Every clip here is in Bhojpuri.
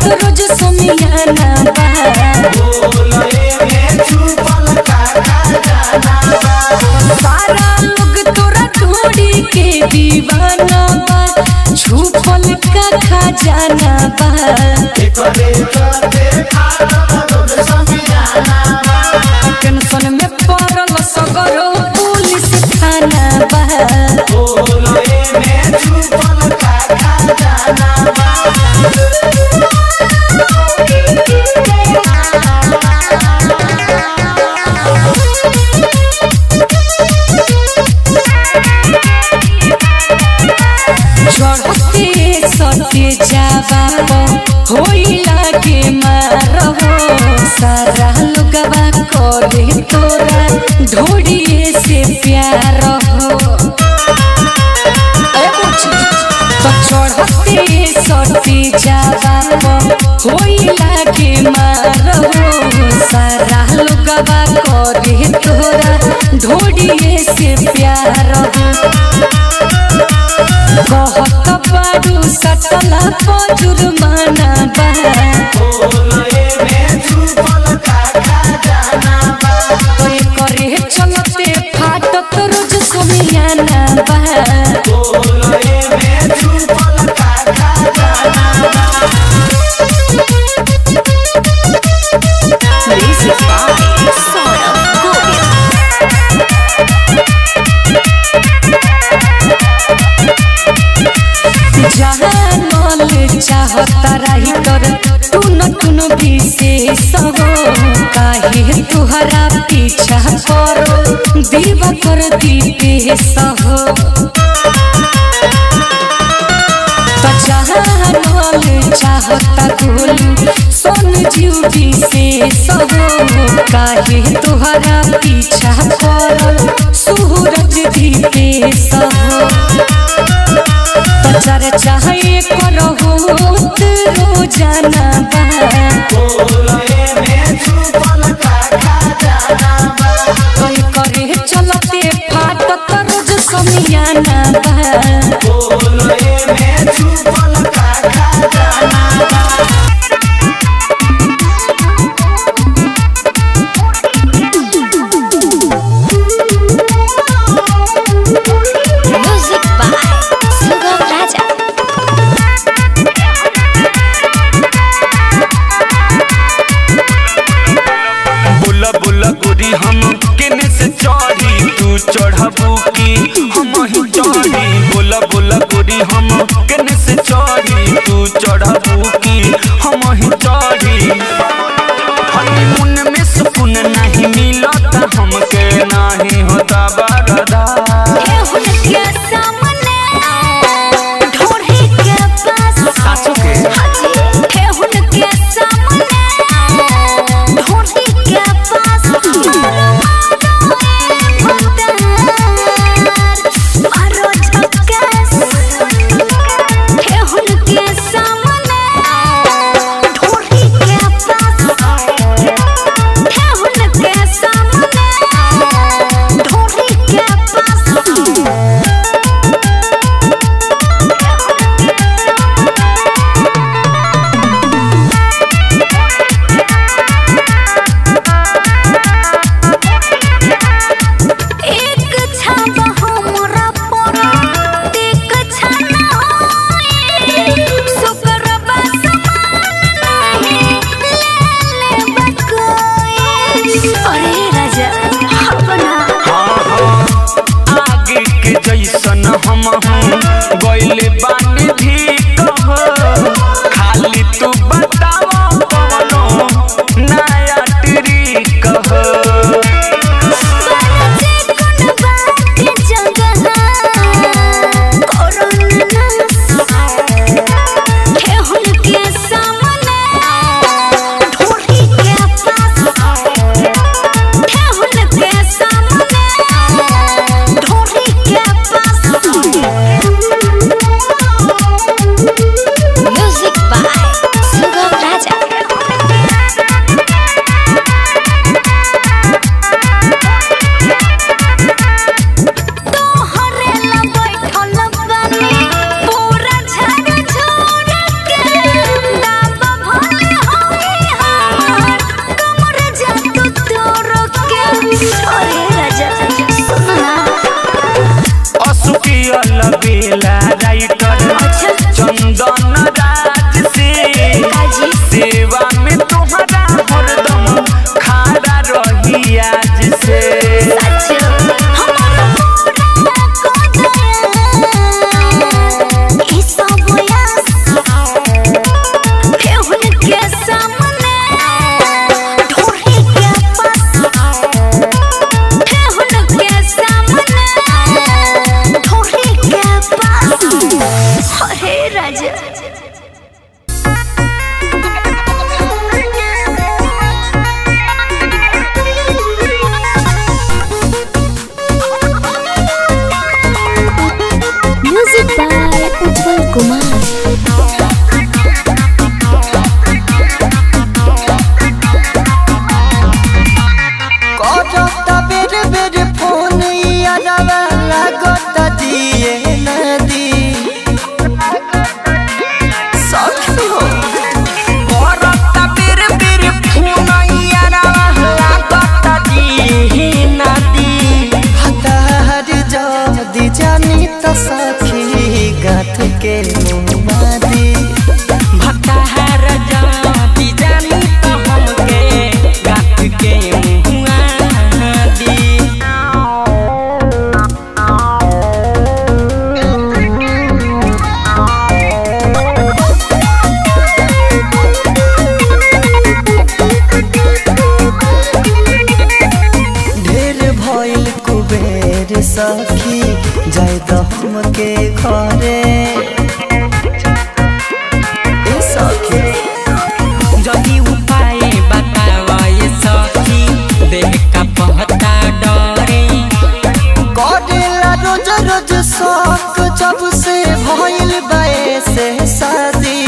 रोज सोमियाना बा सारा लोग तोरा ढूंढी के दीवाना बा छुपल का खजाना बा टेंशन में पड़ल सगरो पुलिस थाना बा चढ़ते सते जावा होइला के मारहो सारा लोगवा करे तोरा ढोड़िए से प्यार हो तो चढ़ते सते जावा होइला के मारहो सारा लोगवा करे तोरा ढोड़िए से प्यार हो कहत बाडू सटला पर जुर्माना बा तोय करे चलते फाटत रोज सोमियाना बा Music by Saurabh Govind. जानल चाहता रही कर टुन टुन विशेष हो काहे तुहरा पीछा करो दीवा कर दीपेश हो तो जानल चाहता गोलू सोन जीव विशेष हो काहे तुहरा पीछा करो सूरज दीपेश हो प्रचार चाहे करहो रोजाना बा कोई करे चलते फाटत रोज समियाना बा Music by Sugam Raja. बुला बुला गोरी हम केने से चढ़ी तू चढ़बू की हम ही चढ़ी बुला बुला गोरी हम केने से चढ़ी तू चढ़बू की हम ही चढ़ी हनीमून में सुकून नहीं मिलता हमके नहीं होता बरदा सासू के एक छाप हमरा पर एक छाना होए सुकरबा समान नहीं ले ले बकोए अरे राजा अपना हाँ हाँ आगे के जैसन हम हूँ गैले बानी भी कह खाली तू बताओ कौनो नया ट्री कह बाजे कोन बात जगह कोरोना हे हुनके सामने ढोली के पास हे हुनके सामने ढोली के पास म्यूजिक बाय सुगम सखी जाए तो हमके घरे ए सखी जदि उपाय बतावा ये सखी देह का पहता डरे करेला रोज रोज शौक जब से भइल बाए से शादी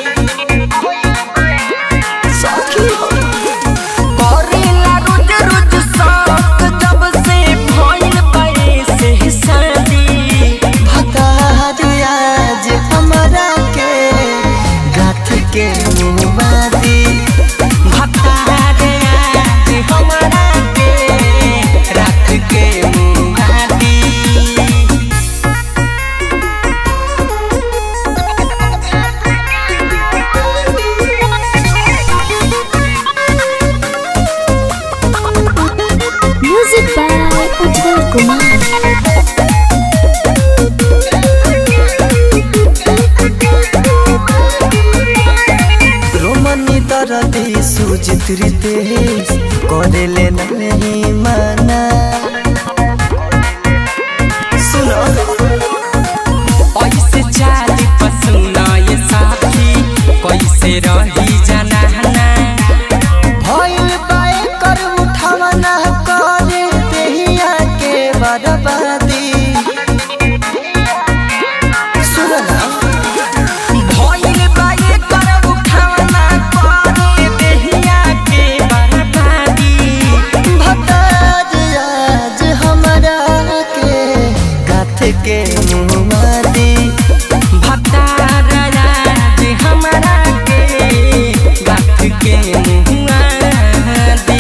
सखी हो करेला रोज रोज शौक जब से भइल बाए से शादी भतार आज हमरा के गाथ के मुबादी भतारे आज हमरा के रात के मुहादी म्यूजिक बाय उज्जवल कुमार रोमनी दरदी सुजित रितेश करेले नहीं माना सुनो ऐसे चाली पसुना ये साथी कैसे रही जनाना भइल बाए कर उठावना करे देहिया के बर्बादी सुनो ना भइल बाए कर उठावना करे देहिया के बर्बादी भताज आज हमरा के गाथ के मुमादी भतार आज हमरा के गाथ के मुआ दी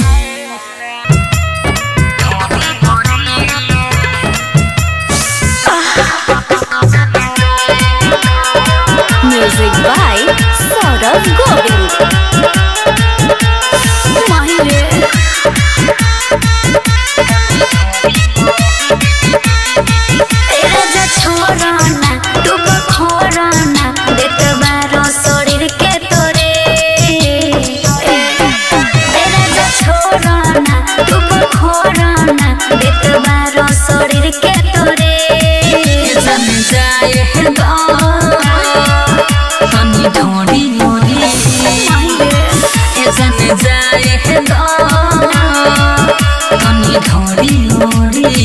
म्यूजिक बाय सौरभ गोविंद माहिरे राजा छोराना तू खोराना देत बारो शरीर के तोरे ए राजा छोराना तू खोराना देत बारो शरीर के तोरे जन जाए है दो हमी ढोड़ी मोरी ए जन जाए है दो हमी ढोड़ी मोरी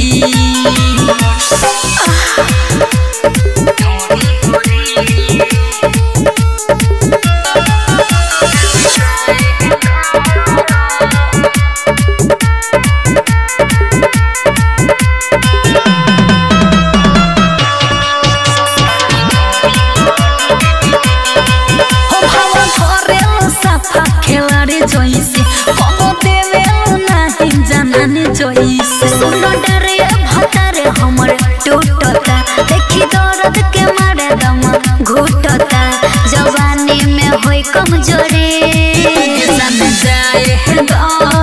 हो भावा घरे सफा खेलाड़ी जोइसे कमो देवे नाही जानने जोइसे सुनो डरे भतारे हमर टूटता देखी दर्द के मारे दम घुटता जवानी में होई कमजोरी सन जाए है दो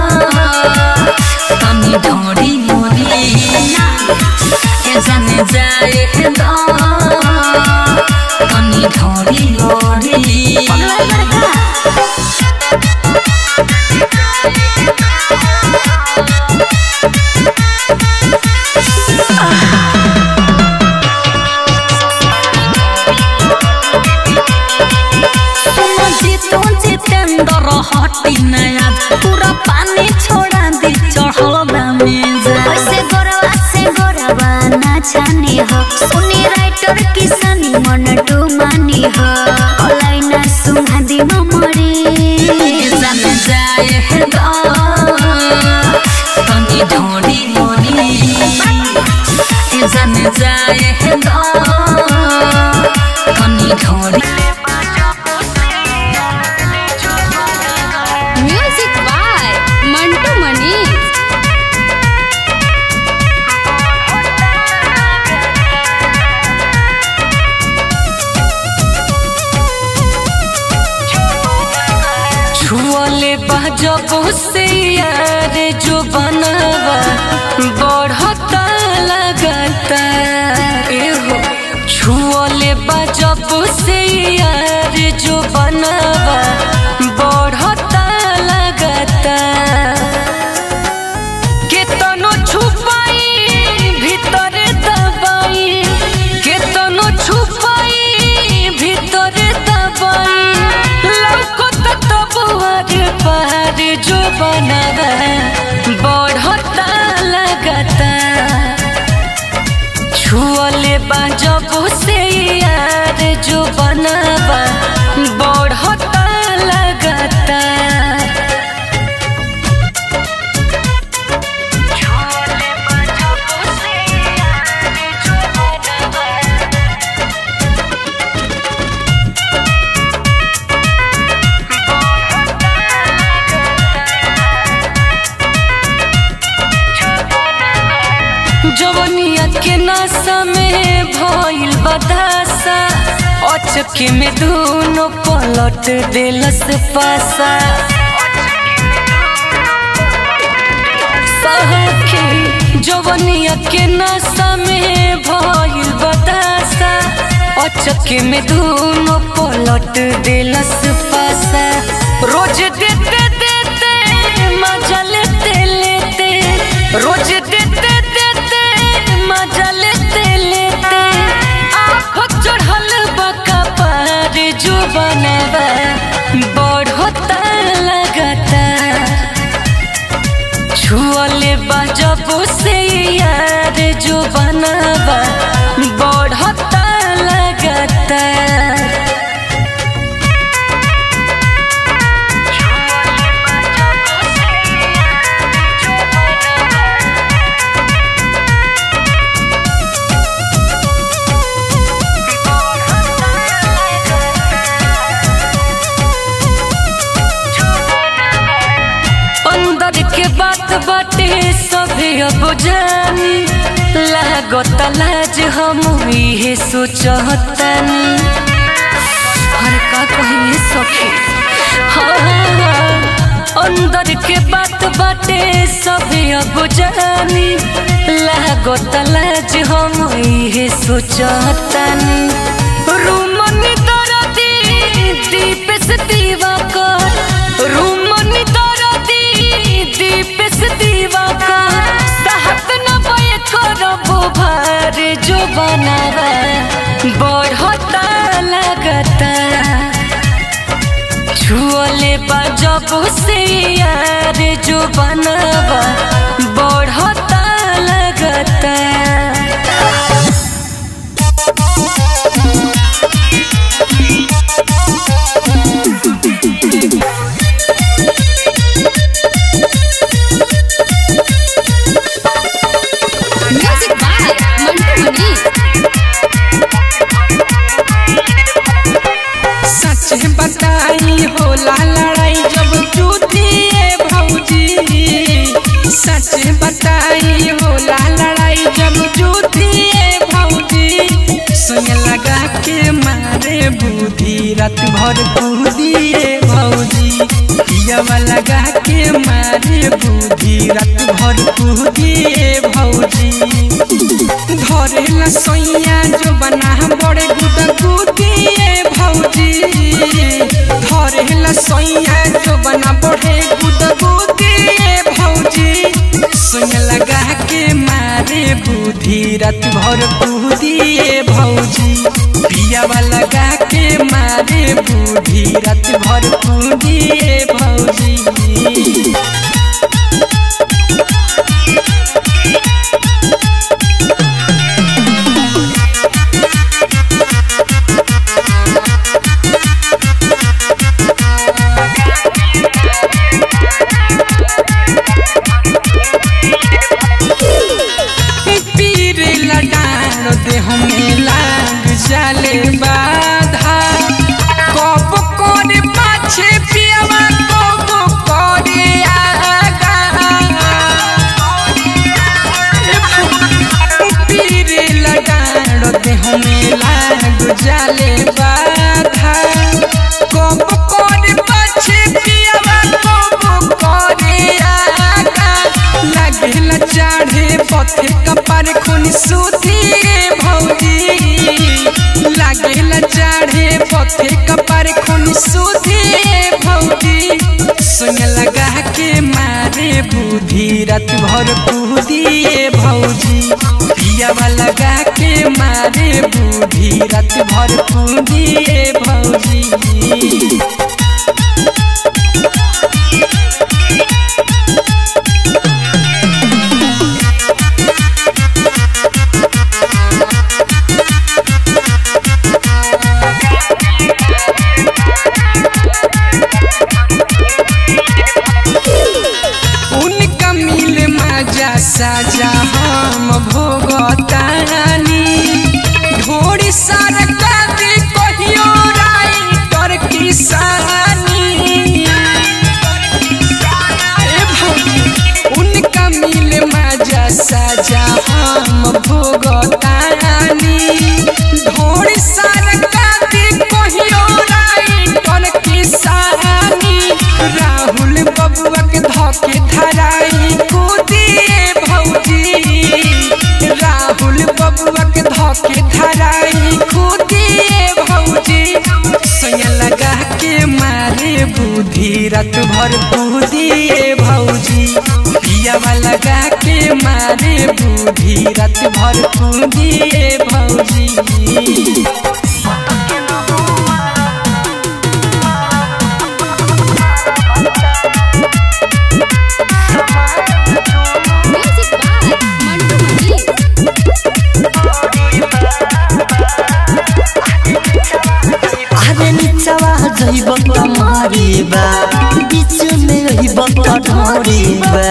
हमी ढोड़ी मोरी ए जाने जाए है दो हमी ढोड़ी मोरी पगला लड़का सुनो जीतू जितेंद्र हटी नया पूरा पानी छोड़ा दी चढ़ल दामेज ऐसे गोरवा से गोरवा ना छानी हो सुनी राइटर किसानी मन टू मानी हो ओलाई ना सुना दी ममरी जान जाए है दो हमी ढोड़ी मोरी जान जाए है दो हमी ढोड़ी म्यूजिक बाय मंटू मनी छुअले जब से यार जो बनवा बढ़ता लगता एहो छुअले जब से यार जो बनवा बढ़ता लगता केतनो छुपाई जवनिया के नशा में भइल बदासा अचके में दोनों पलट दिलस पासा सखी जवनिया के नशा में भइल बदासा अचके में दोनों पलट दिलस पासा रोज देते देते मजा लेते लेते रोज देते देते मजा लेते लेते आँख चढ़ल बका पार जो बनवा बढ़ता लगता छुअले बजब से यार जो बनवा बढ़ता लगता अंदर के बात बाटे सभी अब जानी लागत लाज हम इहे सोचतनी हर का कहिए सखी हाँ, हाँ, हाँ। अंदर के बात बाटे सभी अब जानी लागत लाज हम इहे सोचतनी रूमनी दरदी दीप से दीवा कर रूमनी दरदी दीप से दीवा कर सहत न बय करबो भार जो बनावा बढ़ता लगता छुअले बजब से यार जो बनवा बढ़ता लगता म्यूजिक बाय मंटू मनी सच बताई होला लड़ाई जब जूतिए भौजी सच बताई होला लड़ाई जब जूतिए भौजी सुन लगा के मारे बुद्धि रात भर कूदिए भौजी पियावा लगा के मारे बुद्धि रात भर कूदिए भौजी धरेला सैया जो बना बड़े गुदा गुदिए भौजी धरेला सैया जो बना बड़े गुदा गुदिए भौजी सुन लगा के मारे बुद्धि रात भर कूदिए भौजी पियावा लगा के मारे बुद्धि रात भर कूदिए भौजी पीर लडान दे हमें लाग जाले बाधा कब करे पाछे पियावा कब करे आगा पीर लडान दे हमें लाग जाले बाधा कब करे पाछे पियावा कब करे आगा लागेला चाढ़े पथे कपार खून सुधिए भौजी लागेला चाढ़े पथे कपार खून सुधिए भौजी सुन लगा के मारे बुद्धि रात भर कूदिए भौजी पियावा लगा के मारे बुद्धि रात भर कूदिए भौजी उनका मिल मजा साजा हम भोगतानी ढोड़ी सरका दे कहियो राइटर किसानी ए भौजी, उनका मिल मजा साजा हम मारे बुद्धि रात भर बुद्धि भौजी पियावा लगा के मारे बुद्धि रात भर बुद्धि भौजी म्यूजिक बाय मंटू मनी अरे निचवा जइब त मरिबा बीच में रहिब त ढोरिबा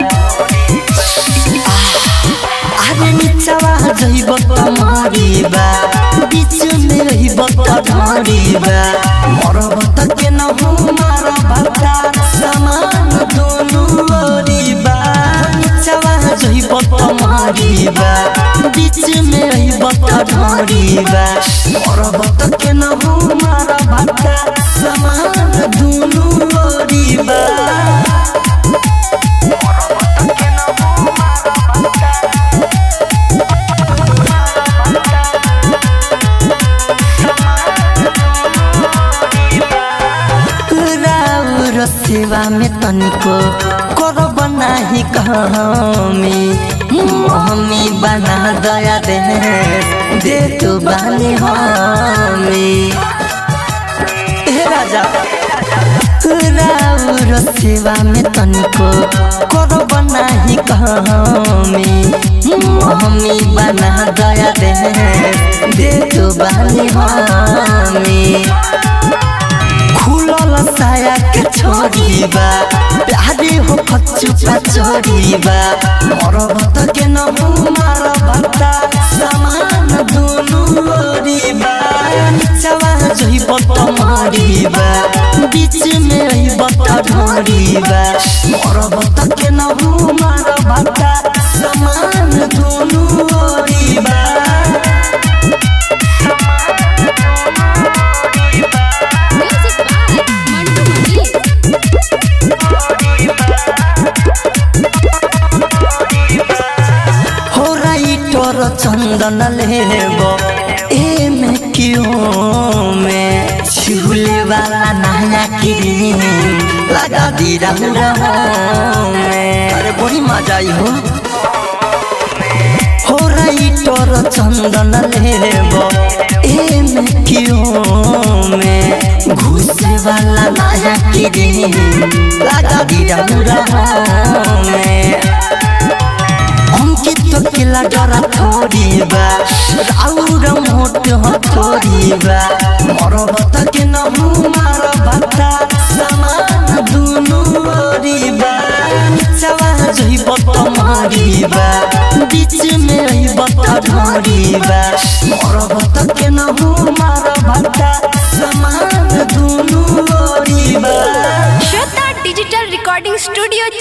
अरे निचवा जइब त मरिबा बीच में रहिब त ढोरिबा मरब त के न हो मार भक्ता समान दोनों ओरिबा निचवा जइब त मरिबा बीच में रहिब त ढोरिबा मरब त के न हो मार भक्ता समान दोनों ओरिबा राउर सेवा में तनिको करब नाही कहमी मम्मी बना दया दे दे तू बानी हमी हे राजा राउर सेवा में तनिको करब नाही कहमी मम्मी बना दया दे दे तू बानी हमी खुलल साया के छोरीबा प्यारे हो खचुपा छोरीबा मरब त के न हो मार भक्ता समान दुनु ओरीबा निचवा जइब त मरिबा बीच में रहिब त ढोरिबा मरब त के न हो मार भक्ता समान दुनु ओरीबा म्यूजिक बाय मंटू मनी हो राइटर चंदन लेब ए में क्यों में छिहुले वाला नया क्रीम लगा दी रहू में अरे बड़ी मजा आई हो हो राइटर चंदन लेब ए में क्यों में घुसे वाला नया क्रीम लगा दी रहू में अंकित किला डरा थोड़ीबा राउर मोट हथोड़ीबा मरब त के न हूँ मार भत्ता समान दुनु ओरीबा निचवा जइब त मरिबा बीच में रहिब त ढोरिबा मरब त के न हूँ मार भत्ता समान दुनु ओरीबा श्वेता डिजिटल रिकॉर्डिंग स्टूडियो